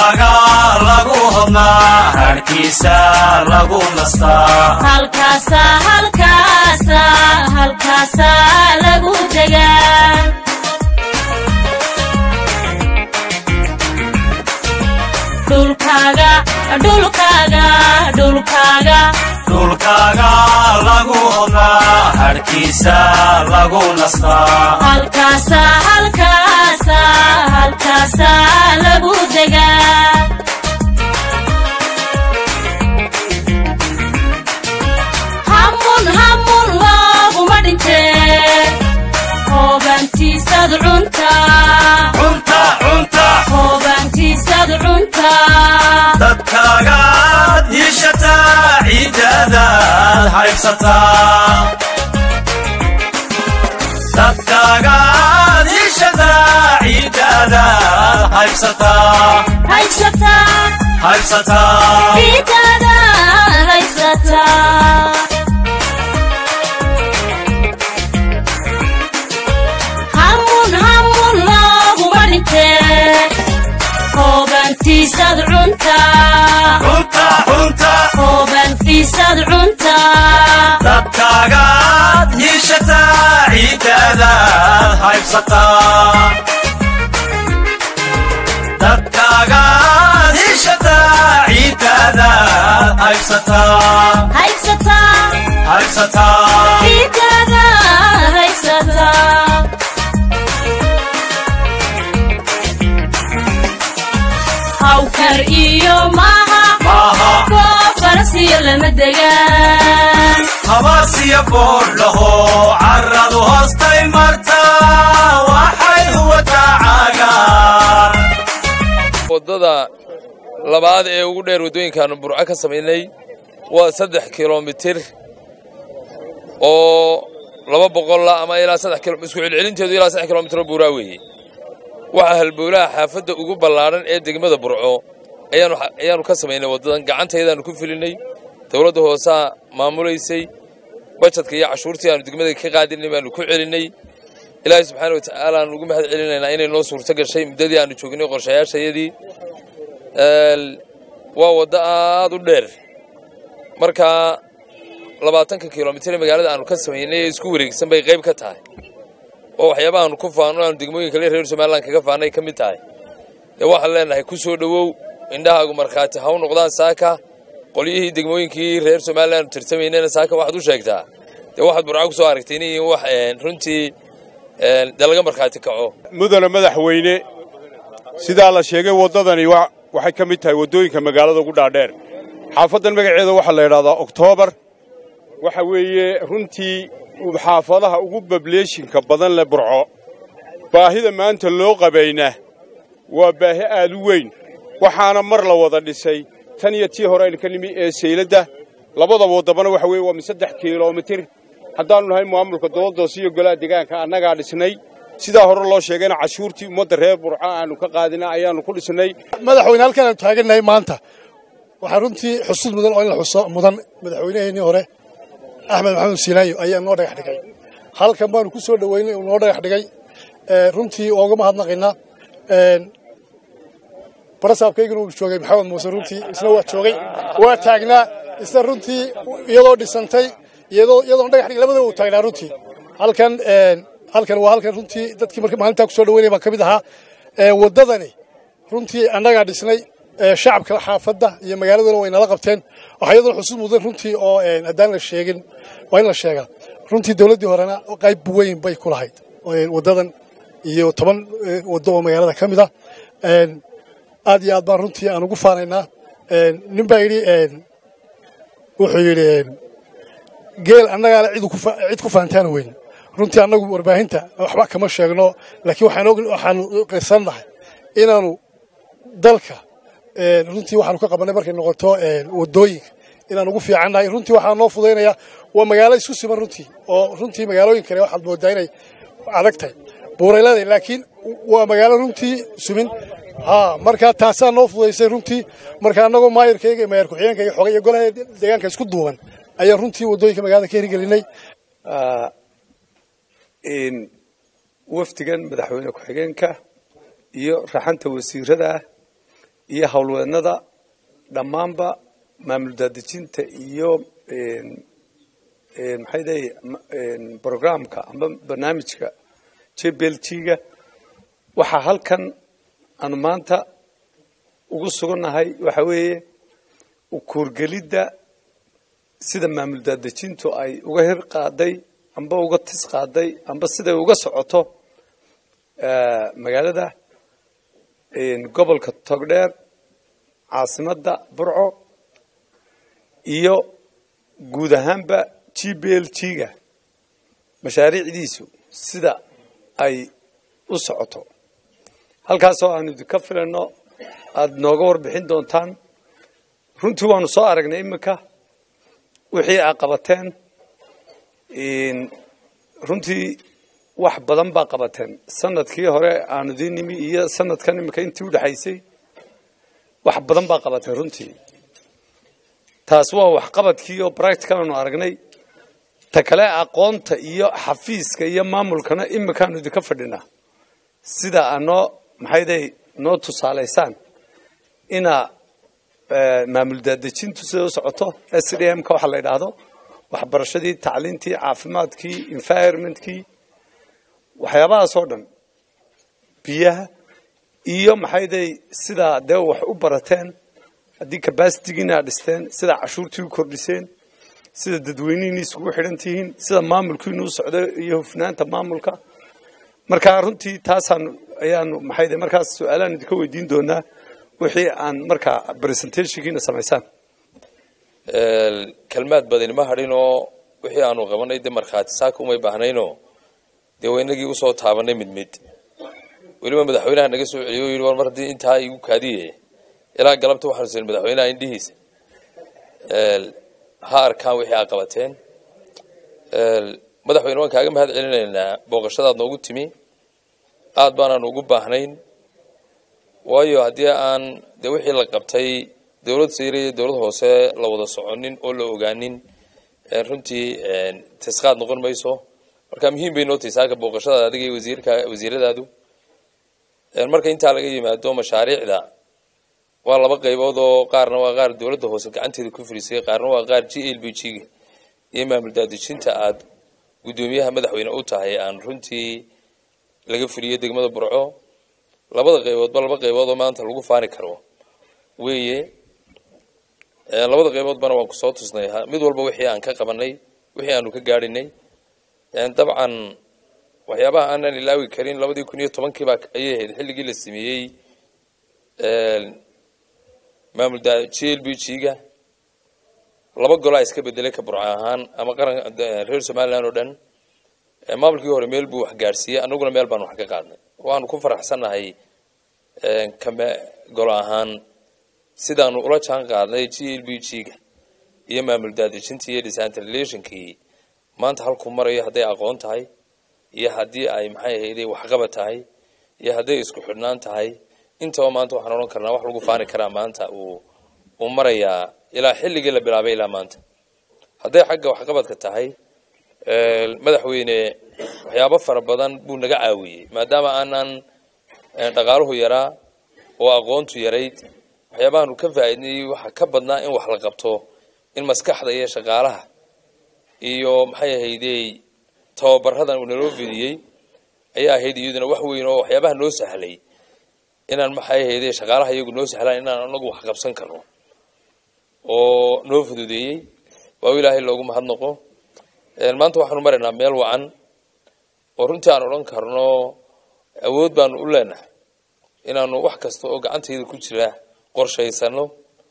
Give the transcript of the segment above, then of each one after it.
dhulkaaga lagu hodnaa harkiisa lagu nastaa halkaasa halkaasa halkaasa lagu degaa dhulkaaga dhulkaaga dhulkaaga dhulkaaga lagu hodnaa harkiisa lagu nastaa halkaasa halkaasa halkaasa lagu degaa hamun hamun looguma dhintee hoobantiisad cuntaa cunta cunta hoobantiisad cuntaa dadkaagaad yiishataa ciiddaadaad haybsataa dadkaagaad yiishataa ciiddaadaad haybsataa haysataa haybsataa ciidada haysataa hamun hamun looguma dhintee hoobantiisad cuntaa cunta cunta hoobantiisad cuntaa dadkaagaad yiishataa ciiddaadaad haybsataa dadkaagaad yiishataa ciiddaadaad haybsataa haysataa haybsataa ciidada haysataa hawkar iyo maaha maaha goob farasiyo lama degaan habaasiya boodhaho carradu hoostay martaa waxay huwataa caagaan waddada labaad ee ugu dheer waddooyinkaanu burco ka samaynay waa saddex kilomitir oo laba boqolla ama ilaa saddex kilo isku celcelinteedu ilaa saddex kilomitir oo buuraa weeye waxaa halbowlaha xaafadda ugu ballaadhan ee degmada burco ayaanu ayaanu ka samaynay waddadan gacantaydaanu ku filinay dowladda hoosaa maamulaysay bajadka iyo cashuurtii aanu degmada ka qaadinay baanu ku celinay ilaahay subxaana wa tacaala aanu ugu mahad celinaynaa inay noo suurto gashay muddadii aanu joognay qorshayaashayadii waa waddo aad u dheer markaa labaatanka kilomitir ee magaalada aanu ka samaynay ee isku wareegsan bay qayb ka tahay oo waxyaabaha aanu ku faanno aanu degmooyinka le reer somalilan kaga faannay ka mid tahay dee waxaan leenahay ku soo dhowow indhahaagu markhaati ha u noqdaan saaka qolyihii degmooyinkii reer somalilan aanu tirtamaynayna saaka waxaad u sheegtaa dee waxaad burca ku soo aragtay inay wax runtii dee laga markhaati kaco mudana madaxweyne sidaa la sheegay waddadani wa- waxay ka mid tahay waddooyinka magaalada ugu dhaadheer xaafaddan magaceeda waxaa la yidhahdaa oktoobar waxa weeye runtii xaafadaha ugu bableeshinka badan leh burco baahida maanta loo qabayna waa baahi aad u weyn waxaana mar la wada dhisay tan iyo tii hore aynu ka nimi ee sayladda labadaba waddabana waxa weeye waa min saddex kiiloomitir haddaannu nahay maamulka doodoos iyo golaha deegaanka annagaa dhisnay sidaa hore loo sheegayna cashuurtii ummadda reer burco aanu ka qaadina ayaannu ku dhisnay madaxweyne halkan aanu taagannahay maanta waxaa runtii xusud mudan oo in la xuso mudan madaxweynaheennii hore axmed maxamed siinaayo ayaa noo dhagax dhigay halkan baanu ku soo dhoweynay uu noo dhagax dhigay ee, runtii ooga mahadnaqaynaa Een, barasaabkaygana uu joogay maxamed muuse runtii isna waa joogay waa taagnaa isna runtii iyadoo dhisantay iyadoo iyadoon dhagax dhigay labadaba uu taagnaa runtii halkan een, halkan waa halkan runtii dadkii marka maalintaa ku soo dhoweynaya baan ka mid ahaa Ee, waddadani runtii annagaa dhisnay ee, shacabka xaafadda iyo magaaladuna way nala qabteen waxaa iyadoo xusud mudan runtii oo een, haddaan la sheegin waa in la sheegaa runtii dowladdii horena qayb weyn bay ku lahayd Een, waddadan iyo toban ee, waddo oo magaalada ka mid ah Een, aad iyo aad baan runtii aan ugu faanaynaa Een, nin baa yidhi een, wuxuu yidhi een, geel annagaale cid ku fa- cid ku faantaana weyn runtii annagu warbaahinta waxba kama sheegno laakiin waxaan og waxaanu qirsannahay inaanu dalka een, runtii waxaanu ka qabanay markay noqoto een, waddooyinka inaan ugu fiicannahay runtii waxaa noo fudaynaya waa magaalo isku siman runtii oo runtii magaalooyin kale waxaad moodaa inay adag tahay buurayladay laakiin waa magaalo runtii sumin ha marka taasaa noo fudaysay runtii marka annagoo maayarkayga iyo maayar ku-xigeenka iyo xogay iyo golaha deegaanka isku duuban ayaa runtii waddooyinka magaalada ka hirgelinay in wafdigan madaxweyne ku-xigeenka iyo raxanta wasiirada ah iyo howlweednada dhammaanba maamul daadejinta iyo maxay dahay programka amba barnaamijka j b l g-ga waxaa halkan aanu maanta ugu sugannahay waxa weeye ukuurgelidda sida maamul daadejintu ay uga hir qaaday amba uga tis qaaday amba siday uga socoto magaalada gobolka togdheer caasimadda burco iyo guud ahaanba g b l g-ga mashaariicdiisu sida ay u socoto halkaasoo aanu idinka filayno aada nooga warbixin doontaan runtii waanu soo aragnay iminka wixii aa qabateen runtii wax badan baa qabateen sanadkii hore aanu idiin nimi iyo sanadkan iminka intii udhexaysay wax badan baa qabateen runtii taas waa waxqabadkii oo practical aanu aragnay ta kale aqoonta iyo xafiiska iyo maamulkana iminkaanu idinka fadhinaa sida aa noo maxayday noo tusaalaysaan inaa maamul daadejintu siday u socoto s d m ka waxaa la yidhaahdo waxbarashadii tacliintii caafimaadkii environmentkii waxyaabahaasoo dhan biyaha iyo maxayday sidaa dee wax u barateen haddii capacitigiina ad dhisteen sida cashuurtii u kordhiseen sida dadweynihiini isugu xidhan tihiin sida maamulkiinu u socdo iyo hufnaanta maamulka marka runtii taasaan ayaanu maxayde markaas su-aalaan idinka weydiin doonaa wixii aan markaa presentationkiina samaysaan kelmaad badani ma hadhinoo wixii aanu qabanay dee markhaati saaka umay baahnaynoo dee waynagii usoo taabanay mid mid weliba madaxweynaha naga soo celiyo o yidhi war mar haddii intaa igu kaadiye ilaa galabta waxaanu siin madaxweynaha indhihiisa ha arkaan wixii aa qabateen madaxweyne waan kaaga mahad celinaynaa booqashadaad noogu timi aad baanaan ugu baahnayn waayo haddii aan dee wixii la qabtay dowlad sayre iyo dowlad hoose la wada soconin oo la ogaanin runtii tisqaad noqon mayso marka muhiim bay noo tahay saaka booqashadaada adiga iyo wasiirka wasiiradaadu marka intaa laga yimaado mashaariicda waa laba qaybood oo qaarna waa qaar dowladda hoose gacanteeda ku fulisay qaarna waa qaar g l b g-ga iyo maamul daadejinta aada guddoomiyaha madaxweyne u tahay aan runtii laga fuliyo degmada burco labada qayboodba laba qaybood oo maanta lagu faani karo weeye labada qayboodbana waan kusoo tusnay mid walba wixii aan ka qabanay wixii aanu ka gaadhinay dabcan waxyaabaha aanan ilaawi karin labadii kun iyo tobankiiba ayay ahayd xilligii la sameeyey maamul g l b g-ga laba golaa iska bedelay ka burco ahaan ama qaran reer somalilan oo dhan maamulkii hore meel buu wax gaadhsiiyey annaguna meel baanu wax ka qaadnay waanu ku faraxsannahay kame golo ahaan sidaanu ula jaan qaadnay g l b g-ga iyo maamul daadejintii iyo decentralationkii maanta halkuu marayo hadday aqoon tahay iyo haddii ay maxay ahayday waxqabad tahay iyo hadday isku xidhnaan tahay intaba maanta waxaan odhan karnaa wax lagu faani karaa maanta uu uu marayaa ilaa xilligii la bilaabay ilaa maanta hadday xagga waxqabadka tahay madaxweyne waxyaabo fara badan buu naga caawiyey maadaama aanan dhaqaaluhu yaraa oo aqoontu yarayd waxyaabahaanu ka faa'iidnay waxa ka badnaa in wax la qabto in maskaxda iyo shaqaalaha iyo maxay ahaydey tababaradan uu naloo fidiyey ayaa ahayd iyaduna wax weyn oo waxyaabaha noo sahlay inaan maxay ahaydey shaqaalaha iyagu noo sahlaan inaan anagu wax qabsan karno oo noo fududeeyey waa ilaahay loogu mahadnaqo maanta waxaanu maraynaa meel wacan oo runtii aan odhan karno awood baanu u leenahay inaanu wax kasta oo gacantayda ku jira qorshaysano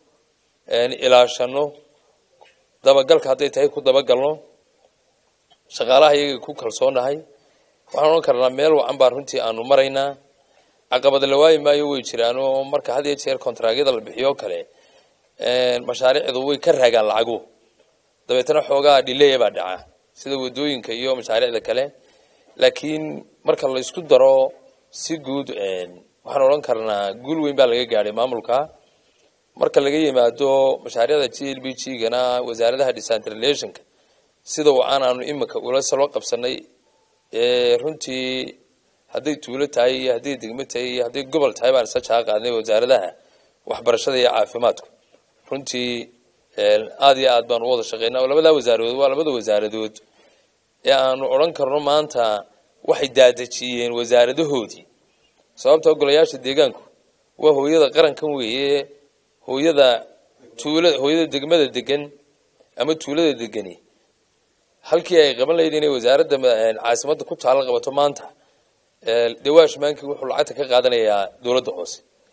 ilaashano dabagalka hadday tahay ku dabagalno shaqaalaha iyaga ku kalsoonahay waxaan odhan karnaa meel wacan baan runtii aanu maraynaa caqabada la waayi maayo way jiraan oo marka had iyo jeer kontraagyada la bixiyo kale mashaariicdu way ka raagaan lacagu dabeetana xoogaa dhileya baa dhaca sida wadooyinka iyo mashaariicda kale laakiin marka la isku daro si guud waxaan odhan karnaa guul weyn baa laga gaadhay maamulka marka laga yimaado mashaariicda g l b g-gana wasaaradaha decentralationka sida wacan aanu imika ula salo qabsanay runtii hadday tuulo tahay iyo hadday degmo tahay iyo hadday gobol tahay baan isa jaa qaadnay wasaaradaha waxbarashada iyo caafimaadku runtii aad iyo aad baan u wada shaqaynaa oo labadaa wasaaradood waa labada wasaaradood ee aanu odhan karno maanta waxay daadejiyeen wasaaradahoodii sababta golayaasha deegaanku waa hooyada qarankan weeye hooyada tuulada hooyada degmada degan ama tuulada degani halkii ay qaban lahayd inay wasaaradda caasimadda ku taalo qabato maanta dawaash maankii wuxuu lacagta ka qaadanayaa dowladda hoose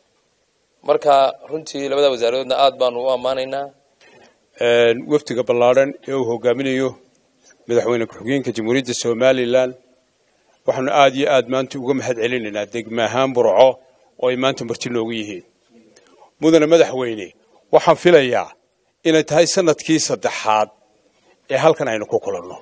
marka runtii labada wasaaradoodna aad baanu u ammaanaynaa wafdiga ballaadhan ee uu hogaaminayo madaxweyne ku-xigeenka jamhuuriyadda somalilan waxaanu aad iyo aad maanta uga mahad celinaynaa degme ahaan burco oo ay maanta marti noogu yihiin mudane madaxweyne waxaan filayaa inay tahay sanadkii saddexaad ee halkan aynu ku kulanno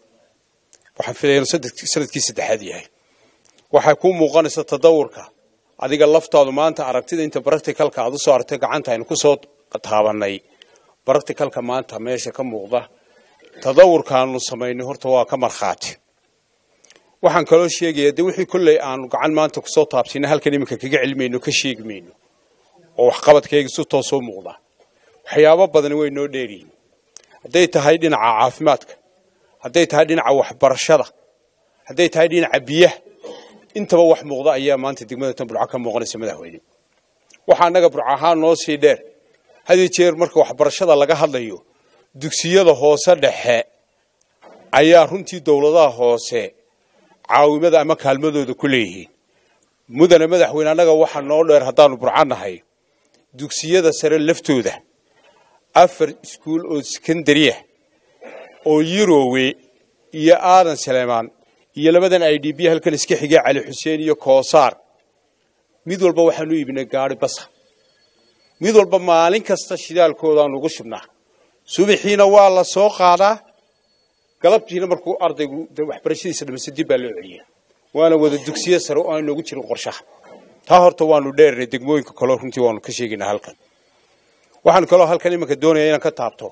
waxaan filaya inuu sanadkii saddexaad yahay waxay kuu muuqanaysa tadawurka adiga laftaadu maanta aragtida inta baracticalka aad u soo aragtay gacanta aynu ku soo taabannay baracticalka maanta meesha ka muuqda tadawurkaanu samaynay horta waa ka markhaati waxaan kaloo sheegayaa dee wixii kolley aanu gacan maanta kusoo taabsina halkan iminka kaga celmayno ka sheegi mayno oo waxqabadkayga si toosoo muuqda waxyaabo badani way noo dheeryihin hadday tahay dhinaca caafimaadka hadday tahay dhinaca waxbarashada hadday tahay dhinaca biyaha intaba wax muuqda ayaa maanta degmada tan burco ka muuqanaysa madaxweyne waxaa annaga burco ahaan noo sii dheer hadiyo jeer marka waxbarashada laga hadlayo dugsiyada hoose dhexe ayaa runtii dowladaha hoose caawimada ama kaalmadooda ku leeyihiin mudane madaxweyne annaga waxaa noo dheer haddaanu burco nahay dugsiyada sare laftooda afar iskuul oo sekondariyah oo yurowe iyo aadan saleemaan iyo labadan i d b halkan iska xigay cali xuseen iyo koosaar mid walba waxaanu iibinay gaari basa mid walba maalin kasta shidaalkoodaanu ugu shubnaa subaxiina waa la soo qaadaa galabtiina markuu ardaygu waxbarashadiisa dhammaysta dib baa loo celiya waana wada dugsiyo sare oo aan noogu jirin qorshaha taa horta waanu dheernay degmooyinka kaleo runtii waanu ka sheegaynaa halkan waxaan kaloo halkan iminka doonaya inaan ka taabto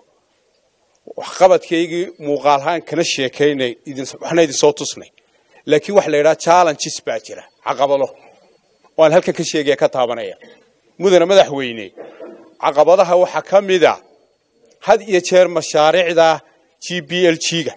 waxqabadkaygii muuqaalhaan kana sheekaynay waxna idin soo tusnay laakiin waxa la yidhaha challenges baa jira caqabado waan halkan ka sheegaya ka taabanaya mudane madaxweyne caqabadaha waxaa ka mida had iyo jeer mashaariicda g b l g-ga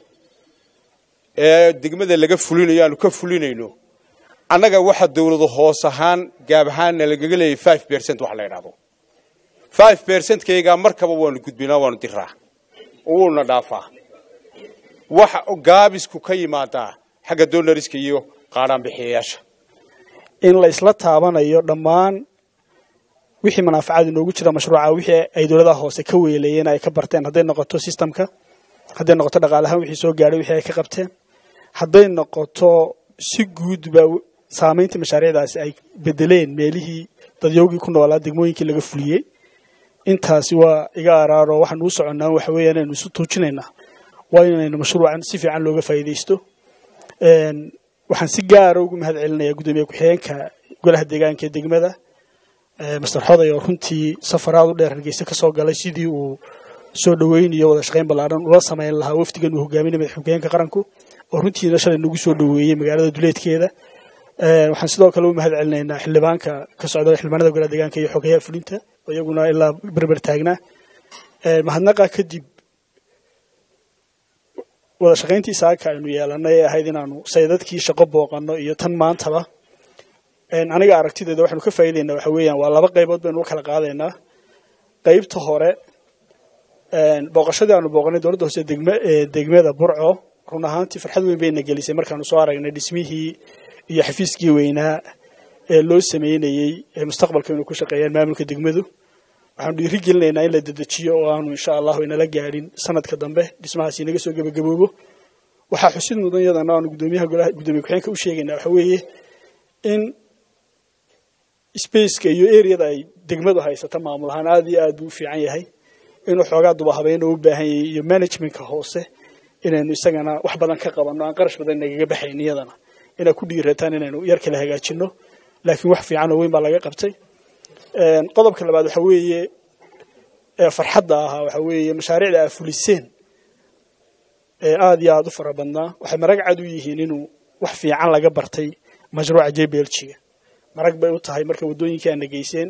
ee degmada laga fulinayo aanu ka fulinayno annaga waxa dawladu hoos ahaan gaab ahaanna lagaga leeyahy five bercent wax la yidhahdo five bercentkaygaa markaba waanu gudbinaa waanu diraa wuuna dhaafaa waxa gaabisku ka yimaadaa xagga donariska iyo qaadhaanbixiyayaasha in la isla taabanayo dhammaan wixii manaafacaad inoogu jira mashruuca wixii ay dowladaha hoose ka weeleeyeen ay ka barteen hadday noqoto systemka hadday noqoto dhaqaalahaan wixii soo gaadhay wixii ay ka qabteen hadday noqoto si guudba saamaynta mashaariicdaasi ay bedeleen meelihii dadyowgii ku noolaa degmooyinkii laga fuliyey intaasi waa iga araaro waxaan uu soconnaa waxa weeyaan inaynu isu tuujinaynaa waa inaynu mashruucan si fiican looga faa'iidaysto waxaan si gaara ugu mahad celinayaa guddoomiye ku-xigeenka golaha deegaanka ee degmada master xoday oo runtii safaraad u dheer hargeysa ka soo galay sidii uu soo dhaweynayo wada shaqayn ballaaran ula samayn lahaa wafdigan uu hogaaminay madax ku-xigeenka qaranku oo runtiina shalay nagu soo dhaweeyey magaalada duleedkeeda waxaan sidoo kale u mahad celinaynaa xildhibaanka ka socda xildhibaanada golaha deegaanka iyo xogeyaha fulinta oo iyaguna ilaa berber taagnaa mahadnaqa kadib wada shaqayntii saaka aynu yeelanay ee ahayd inaanu saydadkii shaqo booqanno iyo tan maantaba aniga aragtideeda waxaanu ka faa'iidaynaa waxa weeyaan waa laba qaybood baynu u kala qaadaynaa qaybta hore booqashadii aanu booqanay dowladda hoose degme degmada burco run ahaantii farxad weyn bayna gelisay markaanu soo aragnay dhismihii iyo xafiiskii weynaa ee loo sameynayey ee mustaqbalka inuu ku shaqeeyaan maamulka degmadu waxaanu dhiiri gelinaynaa in la dedejiyo oo aanu insha allahu inala gaadhin sanadka dambe dhismahaasi inaga soo gebagaboobo waxaa xusid mudan yadana aanu gudoomiyaha golaha gudoomiye ku-xigeenka u sheegaynaa waxa weeye in spaceka iyo areada ay degmadu haysato maamul ahaan aada iyo aad buu u fiican yahay inuu xoogaa duba habeyn oo u baahan yahay iyo managementka hoose inaynu isagana wax badan ka qabanno aan qarash badan nagaga baxayn iyadana inaad ku dhiirataan inaynu yar kala hagaajinno laakiin wax fiican oo weyn baa laga qabtay qodobka labaad waxa weeye ee farxadda ahaa waxa weeye mashaariicda aa fuliseen ee aada iyo aada u fara badnaa waxay marag cad u yihiin inuu wax fiican laga bartay mashruuca jblg-ga marag bay u tahay marka waddooyinkii aana geyseen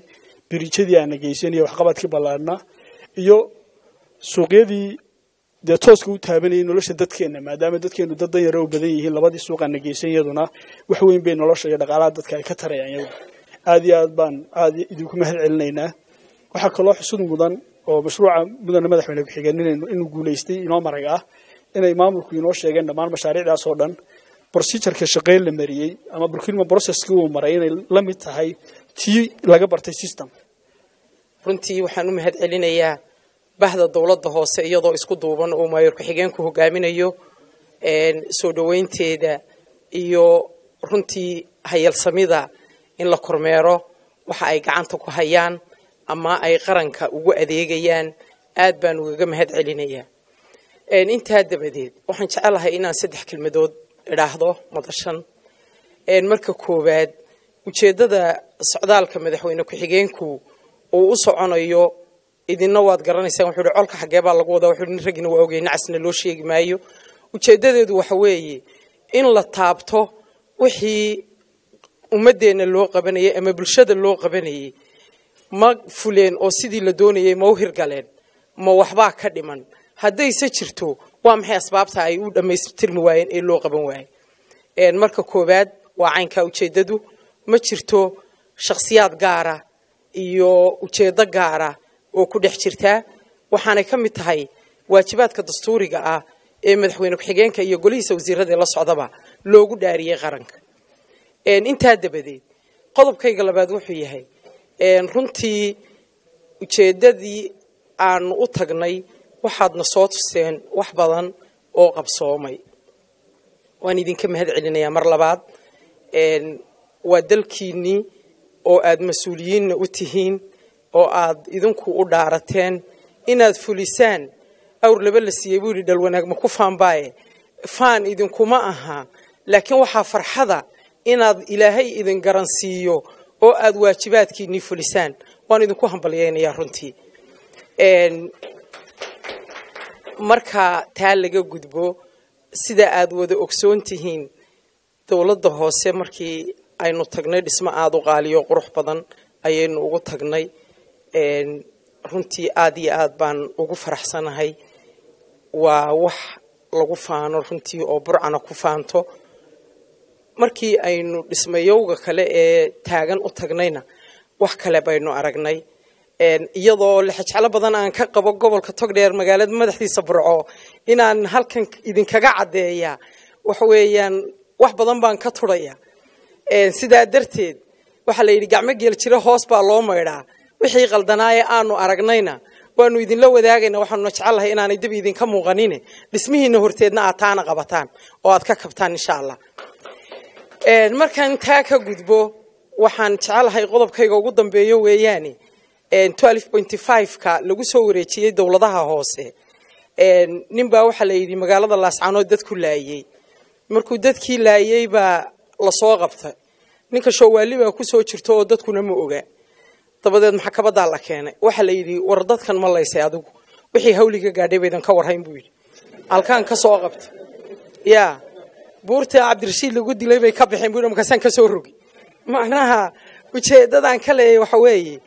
biriijadii aana geysanayo waxqabadkii ballaadhnaa iyo suuqyadii dee tooska u taabanayay nolosha dadkeenna maadaama dadkeenu dad dan yaro u badan yihiin labadii suuqaana geysan iyaduna wax weyn bay nolosha iyo dhaqaalaha dadka ay ka tarayaan iyagu aad iyo aad baan aad idinku mahad celinaynaa waxaa kaloo xusud mudan oo mashruuca mudane madaxweyne ku-xigeen inuu guulaystay inoo marag ah inay maamulku inoo sheegeen dhammaan mashaariicdaas oo dhan procedureka shaqeyn la mariyey ama procurement processkii uu maray inay la mid tahay tii laga bartay system runtii waxaan u mahad celinayaa bahda dowladda hoose iyadoo isku duuban uu maayor ku-xigeenku hogaaminayo soo dhoweynteeda iyo runtii hayalsamida in la kormeero waxa ay gacanta ku hayaan ama ay qaranka ugu adeegayaan aad baan ugaga mahad celinayaa intaa dabadeed waxaan jecelahay inaan saddex kelmadood idhaahdo madashan marka koowaad ujeeddada socdaalka madaxweyne ku-xigeenku uu u soconayo idinna waad garanaysaan wuxuu ihi colka xaggee baa lagu wadaa wuxuu nin raggina waa ogey nacasna loo sheegi maayo ujeeddadeedu waxa weeye in la taabto wixii ummaddeenna loo qabanayay ama bulshada loo qabanayay ma fuleen oo sidii la doonayay ma u hirgaleen ma waxbaa ka dhiman haddayse jirto waa maxay asbaabta ay u dhammaystirmi waayeen ee loo qaban waayey marka koowaad waa caynkaa ujeeddadu ma jirto shakhsiyaad gaara iyo ujeeddo gaara oo ku dhex jirtaa waxaanay ka mid tahay waajibaadka dastuuriga ah ee madaxweyne ku-xigeenka iyo golihiisa wasiirada ee la socdaba loogu dhaariyey qaranka intaa dabadeed qodobkayga labaad wuxuu yahay runtii ujeeddadii aanu u tagnay waxaadna soo tuseen wax badan oo qabsoomay waan idinka mahad celinayaa mar labaad waa dalkiinnii oo aad mas-uuliyiinna u tihiin oo aad idinku u dhaarateen inaad fulisaan awr laba la siiyey buu yidhi dhalwanaag ma ku faanbaaye faan idinkuma aha laakiin waxaa farxada inaad ilaahay idin garansiiyo oo aad waajibaadkiinnii fulisaan waan idinku hambalyaynayaa runtii marka taa laga gudbo sida aad wada ogsoon tihiin dowladda hoose markii aynu tagnay dhismo aada u qaaliyo qurux badan ayaynu ugu tagnay runtii aad iyo aad baan ugu faraxsanahay waa wax lagu faano runtii oo burcana ku faanto markii aynu dhismayowga kale ee taagan u tagnayna wax kale baynu aragnay iyadoo lexejeclo badan aan ka qabo gobolka togdheer magaalada madaxdiisa burco inaan halkan idinkaga caddeeya waxa weeyaan wax badan baan ka turhaya sidaa darteed waxaa la yidhi gacmo geel jiro hoos baa loo maydhaa wixii qaldanaaye aanu aragnayna waanu idinla wadaagayna waxaanuna jecellahay inaanay dib idinka muuqanine dhismihiina horteedna aad taana qabataan oo aad ka kabtaan insha allah markaan taa ka gudbo waxaan jecelahay qodobkayga ugu dambeeyo weeyaane ka lagu soo wareejiyey dowladaha hoose ninbaa waxaa la yidhi magaalada laascaanood dadku laayey markuu dadkii laayey baa lasoo qabtay ninka shoowaali baa kusoo jirta oo dadkuna ma oga dabadeed maxkamadaa la keenay waxaa la yidhi war dadkan ma laysay adigu wixii hawliga gaadhay baydan ka warhayn buu yidhi halkaan ka soo qabtay ya buurta cabdirashiid lagu dilay bay ka baxeen buu yidhi markaasaan ka soo rogi macnaha ujeedadan ka leeyahay waxa weeye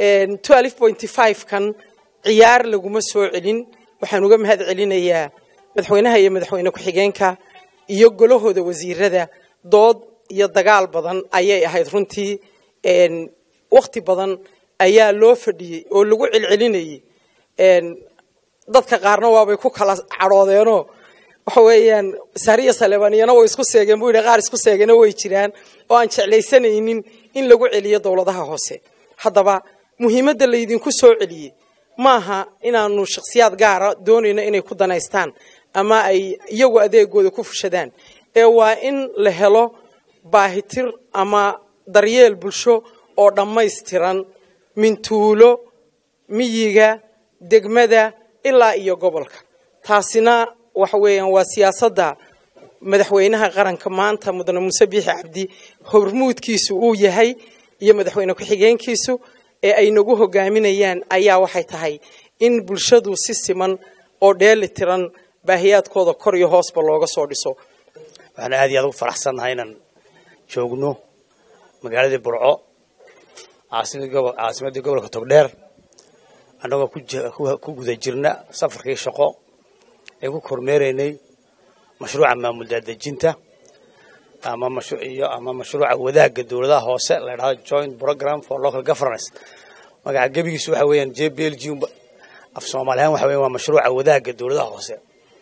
kan ciyaar laguma soo celin waxaan uga mahad celinayaa madaxweynaha iyo madaxweyne ku-xigeenka iyo golahooda wasiirada dood iyo dagaal badan ayay ahayd runtii wakti badan ayaa loo fadhiyey oo lagu celcelinayey dadka qaarna waabay ku kala cadhoodeenoo waxa weeyaan sariya saleebaniyana way isku seegeen buu yidhi qaar isku seegena way jiraan oo aan jeclaysanaynin in lagu celiyo dowladaha hoose haddaba muhiimadda laydinku soo celiyey maaha inaanu shakhsiyaad gaara doonayno inay ku danaystaan ama ay iyagu adeegooda ku fushadaan ee waa in la helo baahitir ama daryeel bulsho oo dhammaystiran mintuulo miyiga degmada ilaa iyo gobolka taasina waxa weeyaan waa siyaasadda madaxweynaha qaranka maanta mudane muuse biixi cabdi hormuudkiisu uu yahay iyo madaxweyne ku-xigeenkiisu ee ay nagu hogaaminayaan ayaa waxay tahay in bulshadu si siman oo dheeli tiran baahiyaadkooda kor iyo hoosba looga soo dhiso waxaan aad iyo aad ugu faraxsannahay inaan joogno magaaladii burco caasimadii gobo- caasimadii gobolka togdheer annagoo ku ji- ku- ku guda jirna safarkii shaqo ee ku kormeeraynay mashruuca maamul daadejinta ama mashru- iyo ama mashruuca wadaagga dowladaha hoose la dhahdo joint program for local governance magaca gebigiisu waxa weeyaan j b l g af soomaali ahaan waxa weeyaan waa mashruuca wadaagga dowladaha hoose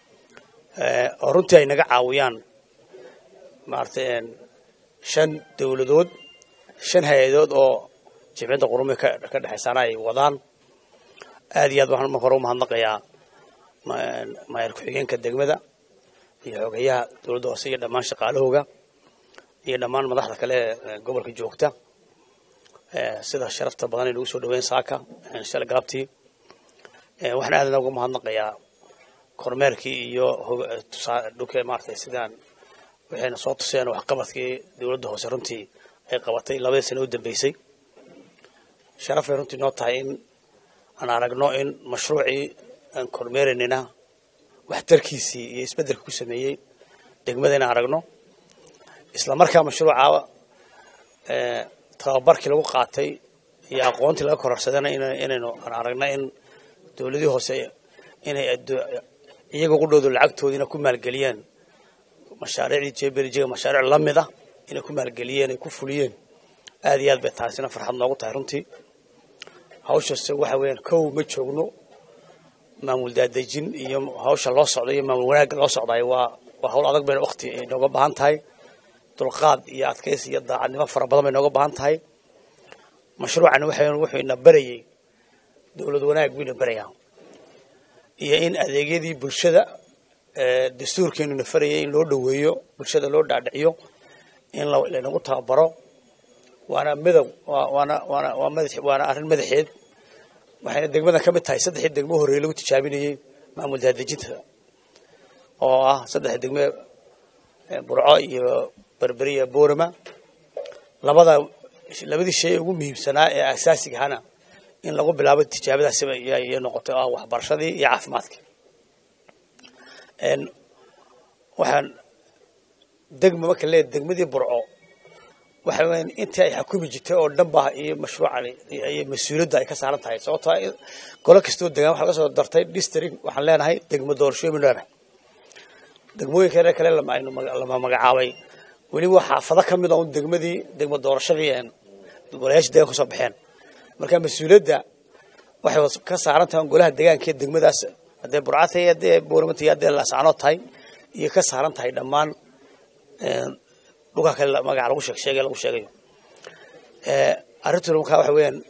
Eh, oo runtii ay naga caawiyaan maaragtay een, shan dowladood shan hay-adood oo jimciyadda qurumi ka ka dhexaysaana ay wadaan aad iyo aad waxaan marka hore u mahadnaqayaa ma- maayar ku-xigeenka degmada iyo xogeyaha dowladda hoose iyo dhammaan shaqaalahooga iyo dhammaan madaxda kale ee gobolka joogta Eh, sida sharafta badan ay nagu soo dhaweyn saaka eh, shalay galabtii Eh, waxaan aad ugu mahadnaqayaa kormeerkii iyo hog- eh, tusaa- dhulkee maaragtay sidaan waxayna soo tuseen waxqabadkii dowladda hoose runtii ay qabatay labadii sano u dambeysay sharafay runtii noo tahay in aan aragno in mashruucii aan kormeeraynina waxtarkiisii iyo isbeddelka ku sameeyey degmada inaan aragno isla markaa mashruuca eh, tababarkii lagu qaatay iyo aqoontii laga kororsadana ina- inaynu aan aragna in dowladii hoose inay addu- iyaga ugu dhowdo lacagtoodiina ku maalgeliyeen mashaariicdii jebelijiga mashaariic la mid ah inay ku maalgeliyeen ay ku fuliyeen aad iyo aad bay taasina farxad noogu tahay runtii hawshase waxa weeyaan kow ma joogno maamul daadejin iyo hawsha loo socdo iyo maamul wanaagga loo socdaay waa waa hawl adag bayna waqti ay nooga baahan tahay dulqaad iyo adkaysi iyo daacadnimo fara badan bay nooga baahan tahay mashruucani waxay wuxuu ina barayay dowlad wanaag buu ina barayaa iyo in adeegyadii bulshada ee dastuurkeenu na farayay in loo dhoweeyo bulshada loo dhaadhiciyo in la- laynagu tababaro waana midow waa- waana waana waa madax waana arrin madaxeed waxayna degmada ka mid tahay saddexdii degmo horreeye lagu tijaabinayey maamul daadejinta oo ah saddex degme eh, burco iyo berberi iyo boorama labada labadii shay ee ugu muhiimsanaa ee asaasiga ahana in lagu bilaabo tijaabadaasi iyo noqotay oo ah waxbarashadii iyo caafimaadkii Een, waxaan degma marka leeyahay degmadii burco waxa weeyaan intii ay xukumi jirtay oo dhan baa iyo mashruucani iyo iyo mas-uuliyadda ay ka saaran tahay sababtoo ah golo kastoo degaan waxaa laga soo dartay district waxaan leenahay degmo doorashooyin baynu leenahay degmooyinka kale lama aynu maga- lama magacaabay weli waa xaafado ka mid a un degmadii degmo doorashadii een golayaasha deegaanka kasoo baxeen marka mas-uuliyadda waxay was- ka saaran tahay golaha deegaanka iyo degmadaas haddee burcata iyo haddee booramata iyo haddee laascanood tahay iyo ka saaran tahay dhammaan een, dhulka kale la- magaca lagu sheeg sheegay lagu sheegayo Eh, arrintuna markaa waxa weeyaan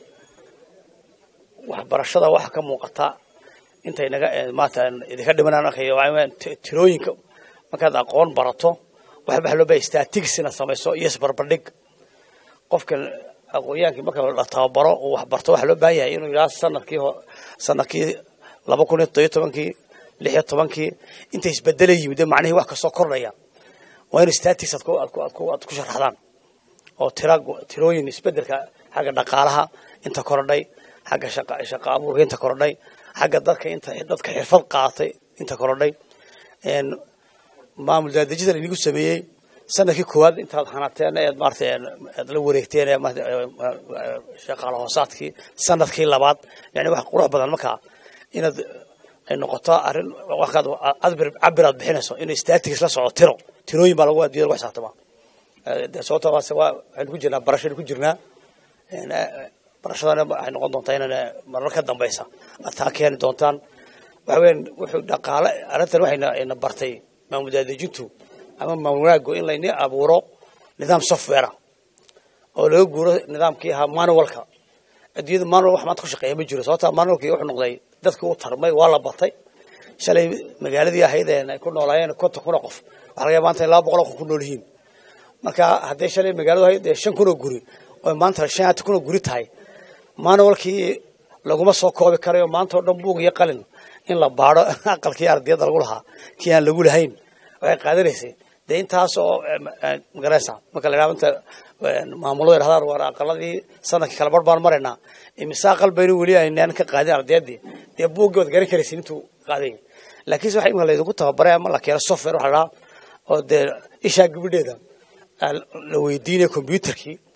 waxbarashada waxa ka muuqata intay naga eh, maanta idinka dhimanaan arkayo waxa weeyaan ti- tirooyinka markaad aqoon barato waxa waxa loo baahay statistics inaad samayso iyo isbarbardhig qofka aqoonyaankii marka la tababaro uu wax barto waxaa loo baahan yahay inuu yidhaha sanadkii ho- sanadkii laba kun iyo toddobiyo tobankii lix iyo tobankii intay isbedela yimid ee macnihii wax kasoo kordhaya waa in statistics aad ku aad ku aad ku aad ku sharaxdaan oo tira tirooyin isbedelka xagga dhaqaalaha inta korodhay xagga shaqa shaqa abuurka inta korodhay xagga dadka inta dadka xirfad qaatay inta korodhay een maamul daadejida lagu sameeyey sanadkii koowaad intaad hanateen eed maaragtay aad la wareegteen ee maaragtay, ee, ee, shaqaale hoosaadkii sanadkii labaad yani wax qurux badan markaa inaad ay noqoto arrin waxaad cabir cabir aad bixinayso in statistics la soco tiro tirooyin baa lagu adiyada lagu xisaabtamaa de sababta waase waa waxaynu ku jirnaa barashaynu ku jirnaa Een, eh, barashadana waxay noqon doontaa inaan eh, marar ka dambeysa aad taa keeni doontaan waxa weeyaan wuxuu dhaqaale arrintan waxayna ina bartay maamul daadejintu ama maamul wanaaggu in layni abuuro nidaam software oo laga guuro nidaamkii ahaa manualka adduunyada manual wax maanta ku shaqeeya ma jiro sababta manualkii wuxuu noqday dadkii u tarmay waa la batay shalay magaaladii ahayd ee ay ku noolaayeen konton kun oo qof waxaa laga yaabaa maanta in laba boqol oo qof ku nool yihiin marka hadday shalay magaaladu ahayd dee shan kun oo guri oo maanta shan iyo kun oo guri tahay manualkii laguma soo koobi karayo maanta oo dhan buug iyo qalin in la baadho aqalkii ardayada lagu lahaa kii aan lagu lahayn waxay qaadanaysay dee intaas oo magaraysa marka la yidhahdo inta maamulada yidhahdaan war aqaladii sanadkii kala bar baan maraynaa imise aqal baynu weli aynaan ka qaadin ardaydii dee buuggii waad garan karaysin intuu qaaday laakiinse waxa imika laydinku tababaray ama la keeno software waxa la dhahaa oo dee ishaa gabadheeda la weydiinaya computerkii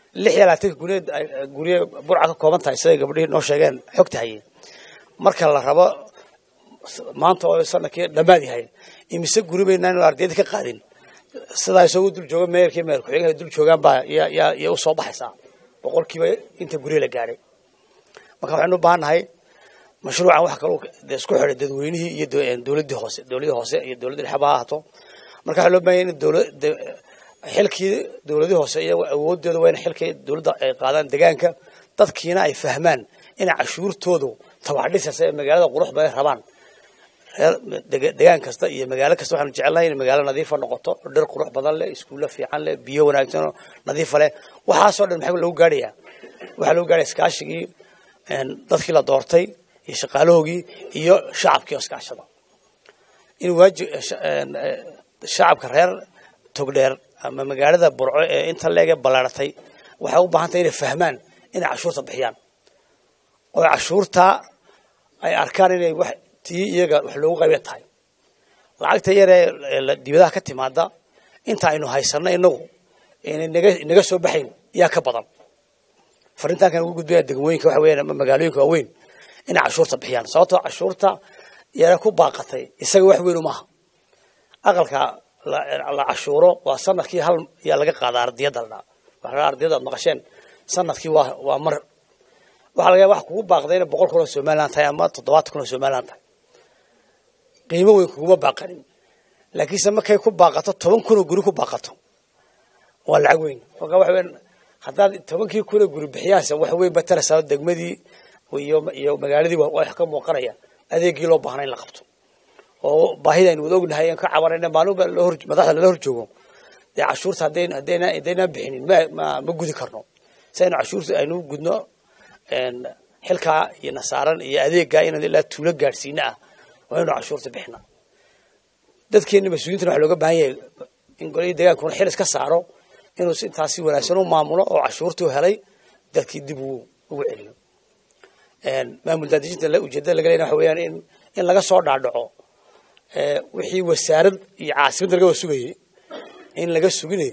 lix iyo labaatanka gurye gurye burca ka kooban tahay siday gabdhihii noo sheegeen xogta hayeen marka la rabo maanta oo sanadkii dhammaad yahay imise guri baynaan ardayda ka qaadin sidaa isagu dul jooga meerkii meer ku-xigeenka dul joogaan baa yaa yaa yaa u soo baxaysaa boqolkiiba inta gurye la gaadhay marka waxaynu u baahan nahay mashruucan wax kaloo dee isku xidhay dadweynihii iyo do- dowladdii hoose dowladdii hoose iyo dowladda dhexe ba ha ahaato marka waxaa loo baahan yahay in dowlad xilkii dowladii hoose iyago awoodooda waa in xilkii dowladda ay qaadaan degaanka dadkiina ay fahmaan inay cashuurtoodu tabaxdhisaysa ee magaalada qurux badan rabaan reer dega- degaan kasta iyo magaalo kasta waxaanu jecelnahay in magaalo nadiifa noqoto dhir qurux badan leh iskuulla fiican leh biyo wanaagsan oo nadiifa leh waxaasoo dhan maxaa lagu gaadhayaa waxaa lagu gaadhaya iskaashigii een, dadkii la doortay iyo shaqaalahoogii iyo shacabkii oo iskaashada in waajib een, eh, shacabka reer togdheer ama magaalada burco ee inta leege ballaaratay waxay u baahan tahay inay fahmaan inay cashuurta bixiyaan oo cashuurta ay arkaan inay wax tii iyaga wax loogu qaybin tahay lacagta yaree ee la- dibadaha ka timaada inta aynu haysanno inagu inay naga naga soo baxayn yaa ka badan farintaankan ugu gudbaya degmooyinka waxa weeyaan ama magaalooyinka waaweyn inay cashuurta bixiyaan sababtoo cashuurta yara ku baaqatay isaga wax weyn uma aha aqalka la la cashuuro waa sanadkii hal yaa laga qaadaa ardiyada la waxaa ardiyada aad maqasheen sanadkii waa waa mar waxaa laga yaaba wax kugu baaqday inay boqol kun oo somaliland tahay ama toddobaatan kun oo somaliland tahay qiimo weyn kuguma baaqanin laakiinse markay ku baaqato toban kun oo guri ku baaqato waa lacag weyn marka waxa weyn haddaad tobankii kun oo guri bixiyaanse wax weyn ba taraysaa degmadii iyo iyo magaaladii waa wax ka muuqanaya adeegii loo baahnaa in la qabto oo baahida aynu wada ognahay aan ka cabanayna maalinba loo hor madaxda lala hor joogo dee cashuurta haddayn haddayna haddaynaan bixinin ma ma ma gudi karno si aynu cashuurta aynu u gudno een, xilkaa iyo nasaaran iyo adeeggaa inaan ilaa tuulo gaadhsiina ah waa inuu cashuurta bixina dadkeena mas-uuliyiintana waxaa looga baahan yahay in golihii degaankuna xil iska saaro inuu si intaas si wanaagsan u maamulo oo cashuurtii u helay dadkii dib uu ugu celiyo een, maamul daadejinta la- ujeedada laga leeyahay waxa weeyaan in in laga soo dhaadhaco ee, wixii wasaarad iyo caasimadda laga wada sugayay in laga suginay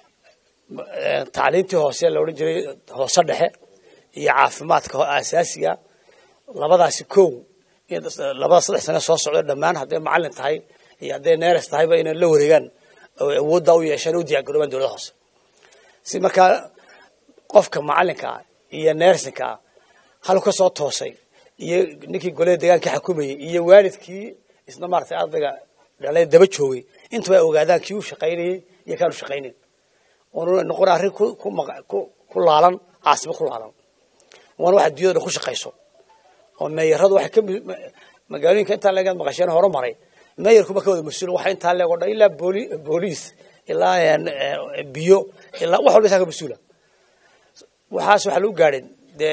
ee, tacliintii hoose la odhan jiray hoose dhexe iyo caafimaadka ho- aasaasiga labadaasi kow in labada saddex sane soo socdo dhammaan hadday macalin tahay iyo hadday neeres tahayba inay la wareegaan oo awooddaa u yeeshaan u diyaargaroobaan dowladda hoose si markaa qofka macalinka ah iyo neersinka ah halu ka soo toosay iyo ninkii golada deegaanka xukumayay iyo waalidkii isna maaragtay ardayga dhalay daba joogay intuba ay ogaadaan kii u shaqaynayay iyo kaanu shaqaynayn oonu noqon arrin ku ku maqa- ku ku laalan caasimo ku laalan waana wax adduunyada dhan ku shaqayso oo meeyaradu waxay ka mi- ma- magaalooyinka intaa leegaad maqasheen hore maray meeyarkuba ka wada mas-uul waxa intaa leeg oo dhan ilaa booli booliis ilaa een, ee, biyo ilaa wax walba isaa ka mas-uula waxaas waxaa lagu gaadhay dee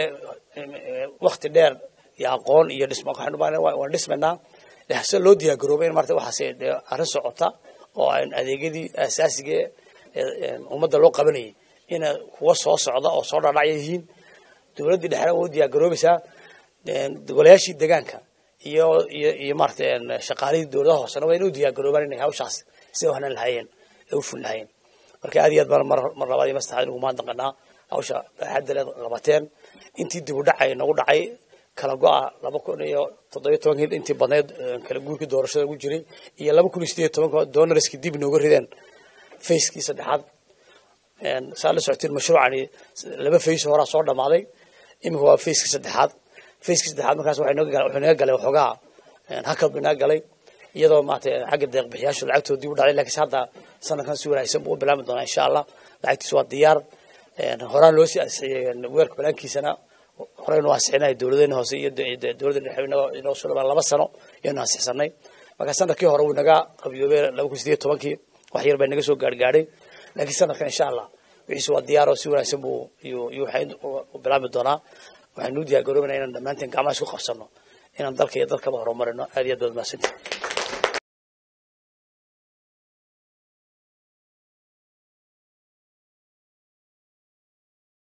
wakti dheer iyo aqoon iyo dhismo waxaynu baa waan dhismaynaa dee se loo diyaar garoobay in marta waxaas dee arrin socota oo aan adeegyadii asaasiga ee ee ummadda loo qabanayay ina kuwa soo socda oo soo dhadhacya yihiin dowladdii dhexena waa u diyaar garoobaysaa een, golayaashii deegaanka iyo iyo iyo maarata een, shaqaalihii dowladaha hoosena waa inay u diyaar garoobaan inay hawshaas sida wahnan lahaayeen ee u ful lahaayeen marka aad iyo aad baan mar mar labaad iyo mar saddexaad ugu mahadnaqanaa hawsha baaxadda leed qabateen intii dib u dhacay nagu dhacay kala go-a laba kun iyo toddobiyo tobankii intii badneed ee, kala guurkii doorashada ugu jiray iyo laba kun iyo sideed iyo tobanka doonarskii dib inooga rideen fayskii saddexaad een, saa la socotiin mashruucani laba fays horaa soo dhammaaday iminka waa fayskii saddexaad fayskii saddexaad markaas waxay naga galay wuxuu naga galay waxoogaa een, hakad buu naga galay iyadoo maarata xagga deeq bixiyaashu lacagtooda dib u dhacday laakiinse hadda sanadkan si wanaagsan buu u bilaabi doonaa insha allah lacagtiisu waa diyaar een, horaan loo sii ansixiyey een, weerka banaankiisana horeynu ansixinay dowladeena hoose iyo de- de- dowladda dhexe inoo- inoo soo dhawaan laba sano ayaynu ansixsanay marka sanadkii hore wuu naga qabiyoobay laba kun sideed iyo tobankii wax yar baa naga soo gaargaadhay laakiin sanadkan insha allah wixiisu waa diyaar oo si wanaagsan buu iyuu iyuu waxay u bilaabi doonaa waxaynu u diyaar garoobaynaa inaan dhammaanteen gacmaha isku qabsano inaan dalka iyo dalkaba horumarino aad iyo aad baad mahadsantihin